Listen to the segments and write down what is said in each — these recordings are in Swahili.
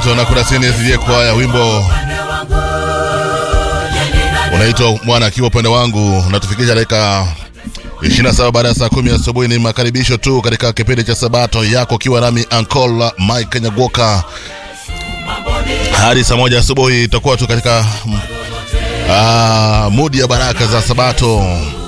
anaitwa Nakurasini SJ Kwaya, wimbo unaitwa mwana akiwa upande wangu. Natufikisha dakika 27 baada ya saa kumi asubuhi. Ni makaribisho tu katika kipindi cha Sabato yako, ukiwa nami Uncle Mike Nyagoka hadi saa moja asubuhi. Itakuwa tu katika uh, mudi ya baraka za Sabato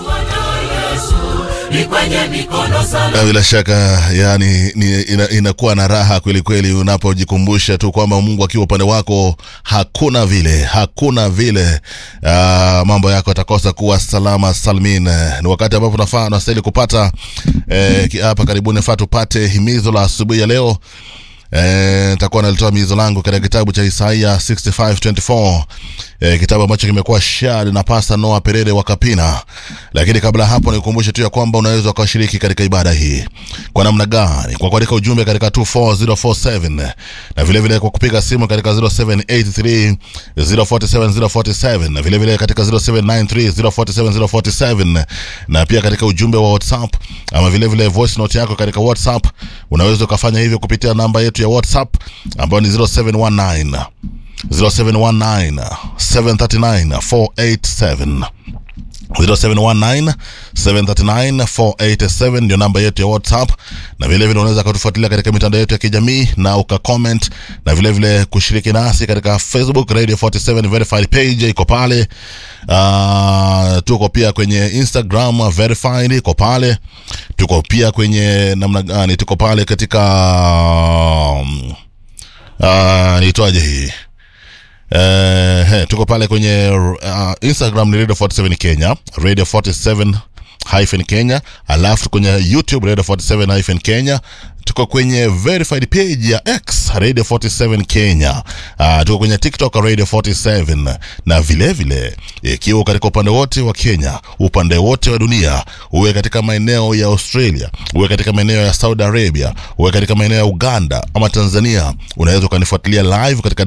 na bila shaka yani ni, ina, inakuwa na raha kweli kweli unapojikumbusha tu kwamba Mungu akiwa upande wako hakuna vile hakuna vile uh, mambo yako yatakosa kuwa salama salmin. Ni wakati ambapo nafaa nastahili kupata eh, hapa karibuni faa tupate himizo la asubuhi ya leo. nitakuwa e, nalitoa mizo langu katika kitabu cha Isaia 65:24 e, kitabu ambacho kimekuwa shari na Pasta Noah Perere wa Kapina. Lakini kabla hapo, nikukumbushe tu ya kwamba unaweza ukashiriki katika ibada hii kwa namna gani? Kwa kuandika ujumbe katika 24047 na vile vile kwa kupiga simu katika 0783 047 047 na vile vile katika 0793 047 047 na pia katika ujumbe wa WhatsApp ama vile vile voice note yako katika WhatsApp unaweza ukafanya hivyo kupitia namba yetu ya WhatsApp ambayo ni 0719 0719 739 487 0719 739 487 ndio namba yetu ya WhatsApp, na vile vile unaweza kutufuatilia katika mitandao yetu ya kijamii na ukacomment, na vile vile kushiriki nasi katika Facebook Radio 47 verified page iko pale. Uh, tuko pia kwenye Instagram verified iko pale. Tuko pia kwenye namna gani? Tuko pale katika um, uh, niitwaje hii Uh, he, tuko pale kwenye uh, Instagram ni Radio 47 Kenya, Radio 47 hyphen Kenya, alafu kwenye YouTube Radio 47 hyphen Kenya, tuko kwenye verified page ya X Radio 47 Kenya. Uh, tuko kwenye TikTok Radio 47 na vile vile ikiwa katika upande wote wa Kenya, upande wote wa dunia, uwe katika maeneo ya Australia, uwe katika maeneo ya Saudi Arabia, uwe katika maeneo ya Uganda ama Tanzania, unaweza ukanifuatilia live katika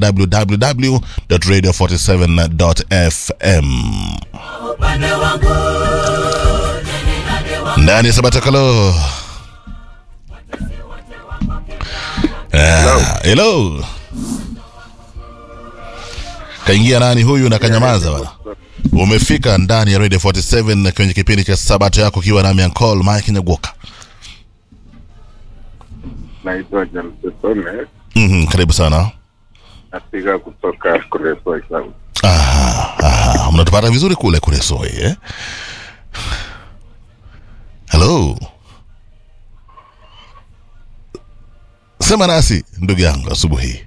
www.radio47.fm ndani ya Sabatakalo. Ah, hello. Kaingia nani huyu na kanyamaza bana. Umefika ndani ya Radio 47 kwenye kipindi cha Sabato yako kiwa nami Uncle Mike Nyagoka. Naitwa James Tome, Mhm, karibu sana. napiga kutoka Kuresoi South. Aha, aha. Mnatupata vizuri kule kule Soi eh? Hello. Sema nasi ndugu yangu asubuhi.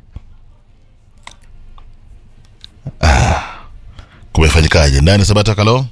Ah. Kumefanyikaje ndani Sabato kalo?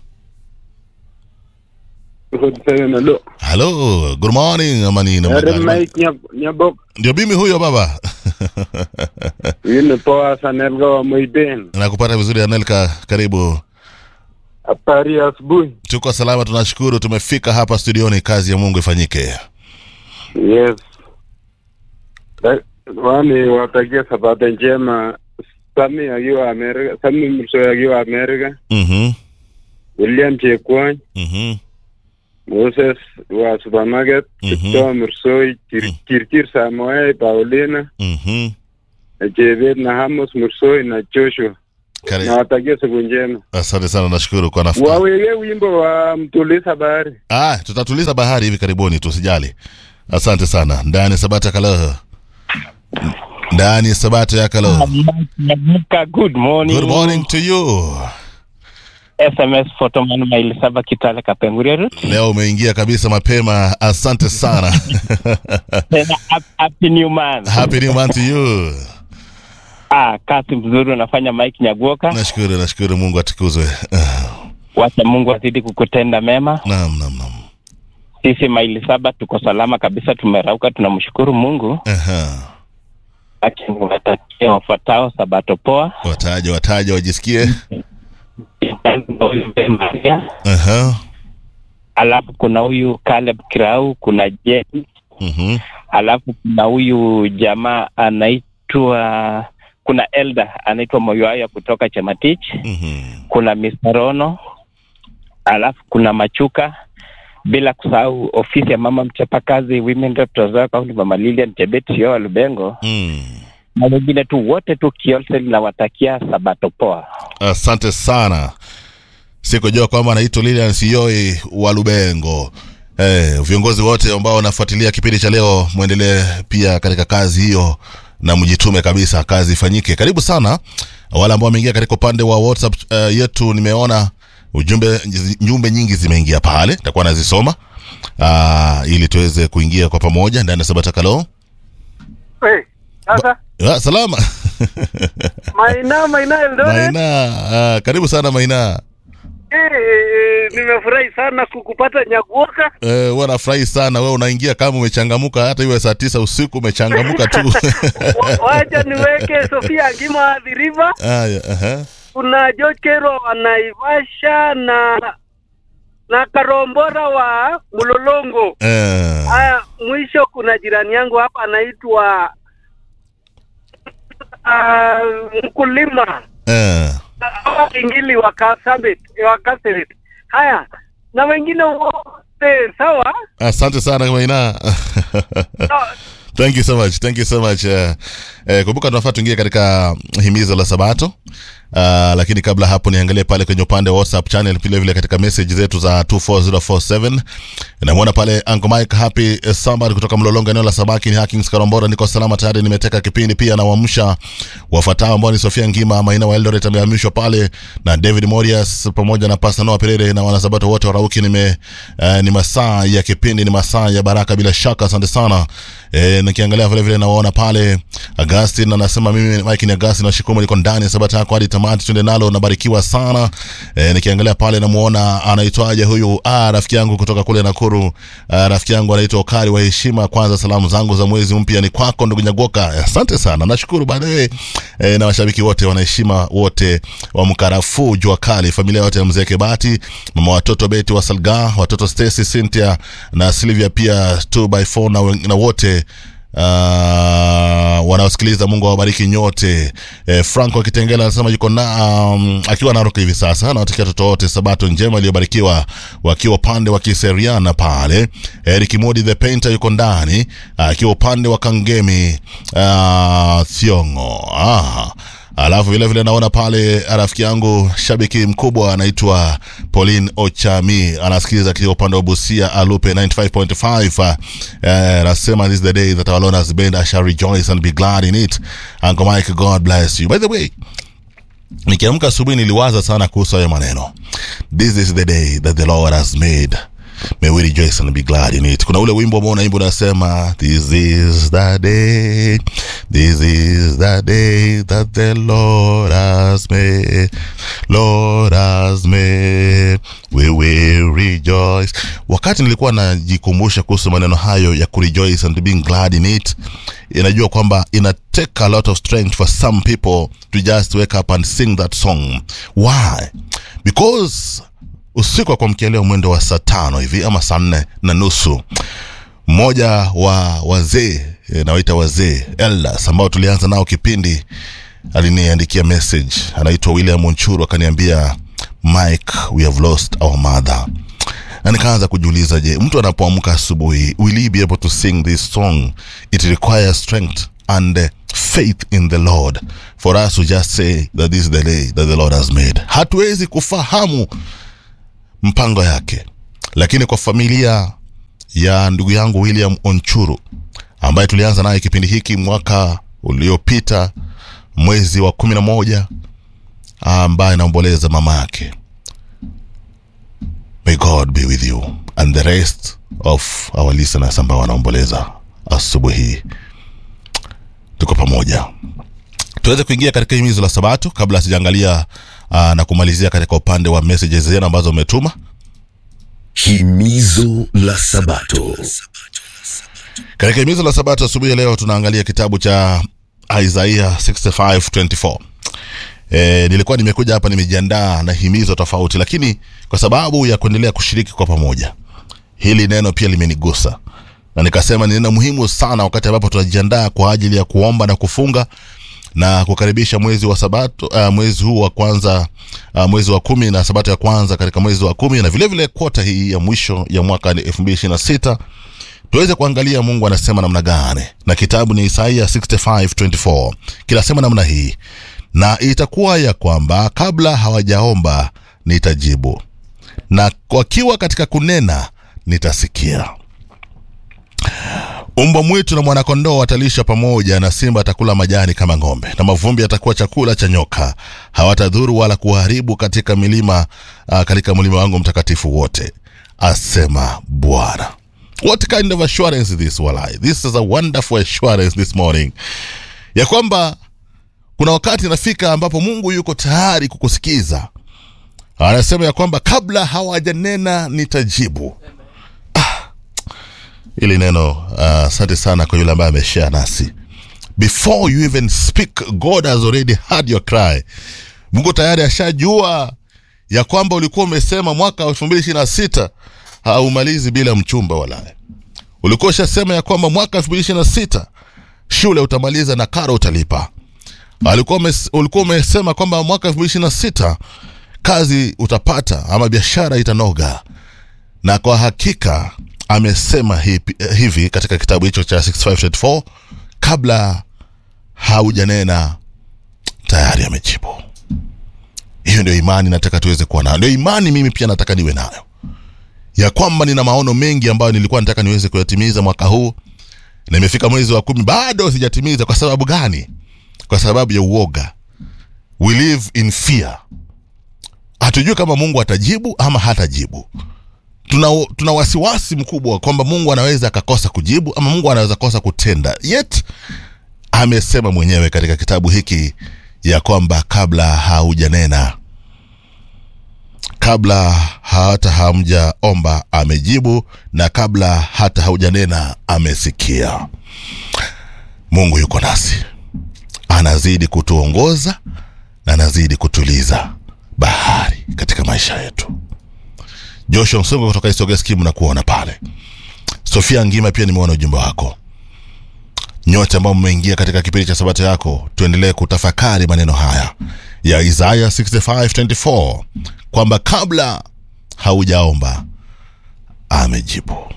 Hello. Hello, good morning amani na Ere mnagani? Mike Nyab- Nyabok. Ndio mimi huyo baba. Huyu ni poa Sanelga wa Moiben. Nakupata vizuri Anelka, karibu. Habari ya asubuhi. Tuko salama, tunashukuru. Tumefika hapa studioni, kazi ya Mungu ifanyike. Yes. Da- Wani watakia sabato njema Sami akiwa Amerika, Sami Murso akiwa Amerika, Mhm. William Chekwony, Mhm. Moses wa supermarket, Mhm. Kiptoo Mursoi, Kir- Kirkir Samoei, Paulina, Mhm. na Chebet na Hamos Mursoi na Joshua. Kare- Nawatakia siku njema. Asante sana, nashukuru kwa nafasi. Waweke wimbo wa mtuliza bahari. Ah, tutatuliza bahari hivi karibuni, tusijali. Asante sana. Ndani ya Sabata Kalo. Ndani ya Sabata ya Kalo. Nyamuka, good morning. Good morning to you. SMS Photoman maili saba Kitale Kapenguria Route. Leo umeingia kabisa mapema. Asante sana. Tena hap- happy new month. Happy new month to you. Ah, kazi mzuri unafanya Mike Nyaguoka. Nashukuru, nashukuru Mungu atukuzwe. Ah, Wacha Mungu azidi kukutenda mema. Naam, naam, naam. Sisi maili saba tuko salama kabisa, tumerauka, tunamshukuru Mungu. Aha. Lakini watakia wafuatao sabato poa. Wataje, wataje wajisikie. Huyu Ben Maria. Aha. Alafu kuna huyu Caleb Kirau, kuna James Mhm. alafu kuna huyu jamaa anaitwa kuna elda anaitwa moyoaya kutoka chamatich Mhm. kuna Mr. rono alafu kuna machuka bila kusahau ofisi ya mama mchapakazi women rep Trans Nzoia County mama lilian chebet sio wa lubengo Mm. na wengine tu wote tu Kiolse linawatakia sabato poa. Asante sana. Sikujua kwamba anaitwa Lilian Sioi wa Lubengo. Eh, viongozi wote ambao wanafuatilia kipindi cha leo mwendelee pia katika kazi hiyo na mjitume kabisa, kazi ifanyike. Karibu sana wale ambao wameingia katika upande wa WhatsApp uh, yetu. Nimeona ujumbe jumbe nyingi zimeingia pale, nitakuwa nazisoma uh, ili tuweze kuingia kwa pamoja ndani ya Sabata Kalo. Hey, sasa Ah, salama Maina Maina Eldoret. Maina, ah, karibu sana Maina. Eh, nimefurahi sana kukupata Nyaguoka. Eh, huwa nafurahi sana wewe unaingia kama umechangamuka, hata iwe saa tisa usiku umechangamuka tu. Wa- Wacha niweke Sofia Ngima Adhiriva, Aya, aha. kuna George Kero wa Naivasha na na Karombora wa Mlolongo. Eh, Haya, mwisho kuna jirani yangu hapa anaitwa uh, mkulima eh. hawa ingili wa Kasabet, wa Kasabet. Haya, na wengine wote sawa. Asante sana Maina. No, Thank you so much. Thank you so much. Uh, eh, kumbuka tunafaa tuingie katika himizo la Sabato. Uh, lakini kabla hapo niangalie pale kwenye upande wa WhatsApp channel vile vile katika message zetu za 24047. Namwona pale Uncle Mike Happy eh, Sambar kutoka Mlolongo eneo la Sabaki ni Hakings Karombora niko salama tayari nimeteka kipindi pia na waamsha wafuatao ambao ni Sofia Ngima Maina wa Eldoret amehamishwa pale na David Morias pamoja na Pastor Noah Perere na wanasabato wote wa Rauki nime uh, ni masaa ya kipindi ni masaa ya baraka bila shaka asante sana e, nikiangalia vile vile nawaona pale Augustine anasema mimi Mike ni Augustine na shikumu niko ndani ya sabata yako hadi tamati tuende nalo nabarikiwa sana e, nikiangalia pale namuona anaitwaje huyu ah, rafiki yangu kutoka kule Nakuru ah, rafiki yangu anaitwa Okari wa heshima kwanza salamu zangu za mwezi mpya ni kwako ndugu Nyagoka asante sana nashukuru baadaye e, na washabiki wote wanaheshima wote wa Mkarafu jua kali familia yote ya mzee Kebati mama watoto Beti wa Salga watoto Stacy Cynthia na Sylvia pia 2by4 na, wen- na wote uh, wanaosikiliza mungu awabariki nyote eh, franco akitengela anasema yuko na um, akiwa naroka hivi sasa nawatakia watoto wote sabato njema iliyobarikiwa wakiwa upande wa kiseriana pale eric modi the painter yuko ndani akiwa upande wa kangemi uh, thiongo ah. Alafu vile vile naona pale rafiki yangu shabiki mkubwa anaitwa Pauline Ochami anasikiliza katika upande wa Busia Alupe 95.5 eh, anasema this is the day that our Lord has made I shall rejoice and be glad in it. Uncle Mike God bless you. By the way, nikiamka asubuhi niliwaza sana kuhusu hayo maneno this is the day that the lord has made may we rejoice and be glad in it kuna ule wimbo ambao unaimba unasema this is the day this is the day that the lord has made lord has made we will rejoice wakati nilikuwa najikumbusha kuhusu maneno hayo ya kurejoice and being glad in it inajua kwamba ina take a lot of strength for some people to just wake up and sing that song why because usiku wa kuamkia leo mwendo wa saa tano hivi ama saa nne na nusu mmoja wa wazee eh, nawaita wazee elders ambao tulianza nao kipindi aliniandikia message anaitwa william onchuru akaniambia mike we have lost our mother na nikaanza kujiuliza je mtu anapoamka asubuhi will he be able to sing this song it requires strength and uh, faith in the lord for us to just say that this is the day that the lord has made hatuwezi kufahamu mpango yake lakini kwa familia ya ndugu yangu william onchuru ambaye tulianza naye kipindi hiki mwaka uliopita mwezi wa kumi na moja ambaye anaomboleza mama yake may god be with you and the rest of our listeners ambao wanaomboleza asubuhi hii tuko pamoja tuweze kuingia katika himizo la sabato kabla sijaangalia uh, na kumalizia katika upande wa messages zenu ambazo umetuma Himizo la Sabato. katika himizo la sabato asubuhi ya leo tunaangalia kitabu cha isaia 6524 E, nilikuwa nimekuja hapa nimejiandaa na himizo tofauti lakini kwa sababu ya kuendelea kushiriki kwa pamoja hili neno pia limenigusa na nikasema ni neno muhimu sana wakati ambapo tunajiandaa kwa ajili ya kuomba na kufunga na kukaribisha mwezi wa sabato uh, mwezi huu wa kwanza uh, mwezi wa kumi na sabato ya kwanza katika mwezi wa kumi na vilevile kota hii ya mwisho ya mwaka elfu mbili ishirini na sita tuweze kuangalia mungu anasema namna gani na kitabu ni isaia 6524 kinasema namna hii na itakuwa ya kwamba kabla hawajaomba nitajibu na wakiwa katika kunena nitasikia umbwa mwitu na mwanakondoo watalisha pamoja na simba atakula majani kama ng'ombe na mavumbi yatakuwa chakula cha nyoka hawatadhuru wala kuharibu katika milima uh, katika mlima wangu mtakatifu wote asema bwana what kind of assurance is this walai this is a wonderful assurance this morning ya kwamba kuna wakati inafika ambapo mungu yuko tayari kukusikiza anasema ya kwamba kabla hawajanena nitajibu ili neno asante uh, sana kwa yule ambaye ameshare nasi before you even speak god has already heard your cry mungu tayari ashajua ya kwamba ulikuwa umesema mwaka wa elfu mbili ishiri na sita haumalizi bila mchumba walaye ulikuwa ushasema ya kwamba mwaka elfu mbili ishiri na sita shule utamaliza na karo utalipa alikuwa umes, ulikuwa umesema kwamba mwaka elfu mbili ishiri na sita kazi utapata ama biashara itanoga na kwa hakika amesema hivi, hivi katika kitabu hicho cha 6524 kabla haujanena tayari amejibu hiyo ndio imani nataka tuweze kuwa nayo ndio imani mimi pia nataka niwe nayo ya kwamba nina maono mengi ambayo nilikuwa nataka niweze kuyatimiza mwaka huu na imefika mwezi wa kumi bado sijatimiza kwa sababu gani kwa sababu ya uoga we live in fear hatujui kama mungu atajibu ama hatajibu tuna, tuna wasiwasi mkubwa kwamba mungu anaweza akakosa kujibu ama mungu anaweza kosa kutenda yet amesema mwenyewe katika kitabu hiki ya kwamba kabla haujanena kabla hata hamjaomba amejibu na kabla hata haujanena amesikia mungu yuko nasi anazidi kutuongoza na anazidi kutuliza bahari katika maisha yetu joshua msongo kutoka isogeskimu na kuona pale sofia ngima pia nimeona ujumbe wako nyote ambao mmeingia katika kipindi cha sabato yako tuendelee kutafakari maneno haya ya isaya 6524 kwamba kabla haujaomba amejibu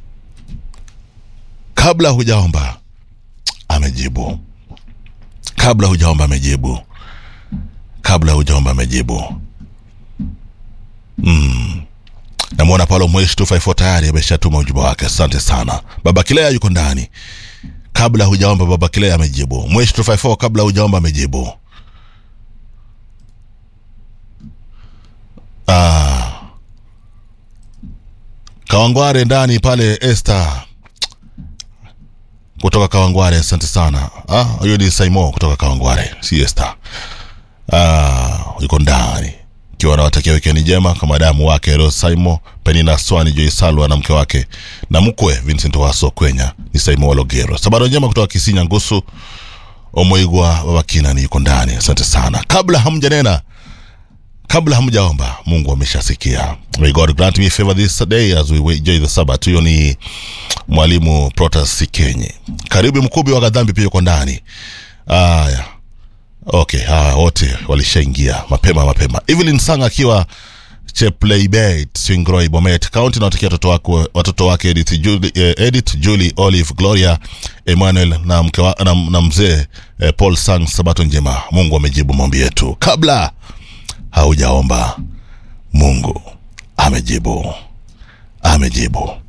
kabla hujaomba amejibu kabla hujaomba amejibu kabla hujaomba amejibu mm. namwona paulo mweshi 254 tayari ameshatuma ujumbe wake asante sana baba kilea yuko ndani kabla hujaomba baba kilea amejibu mweshi 254 kabla hujaomba amejibu ah. kawangware ndani pale este kutoka kawangware asante sana Ah, huyo ni saimo kutoka kawangware si este ah, yuko ndani ikiwa anawatakia wikendi njema kwa madamu wake ro saimo penina swani joi salwa na mke wake na mkwe vincent waso kwenya ni saimo walogero sabaro njema kutoka kisinya ngusu omoigwa babakina ni yuko ndani asante sana kabla hamjanena kabla hamjaomba mungu ameshasikia may god grant me favor this day as we enjoy the sabbath huyo ni mwalimu protas sikenye karibu mkubi wa gadhambi pia yuko ndani aya okay hawa wote walishaingia mapema mapema evelyn sang akiwa chepleibet swingroi bomet kaunti nawatakia watoto wake watoto wake edith julie, eh, edith julie olive gloria emmanuel na, mke wa, na, na mzee eh, paul sang sabato njema mungu amejibu maombi yetu kabla haujaomba mungu amejibu amejibu